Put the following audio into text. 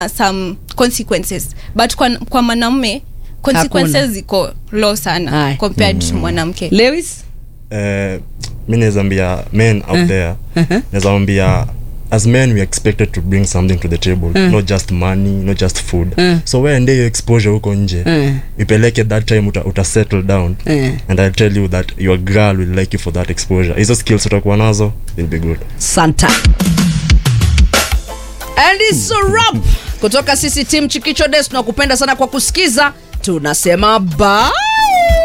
some consequences but kwa, kwa mwanamume consequences Hakuna. ziko low sana Aye. compared to mwanamke lewis Eh, mi naweza ambia men out there naweza ambia as men we are expected to bring something to the table not just money not just food so weende hiyo exposure huko nje ipeleke that time uta, uta settle down Mm. and i'll tell you that your girl will like you for that exposure hizo skills utakuwa nazo will be good santa and it's a wrap kutoka sisi tim chikicho des tunakupenda sana kwa kusikiza tunasema bye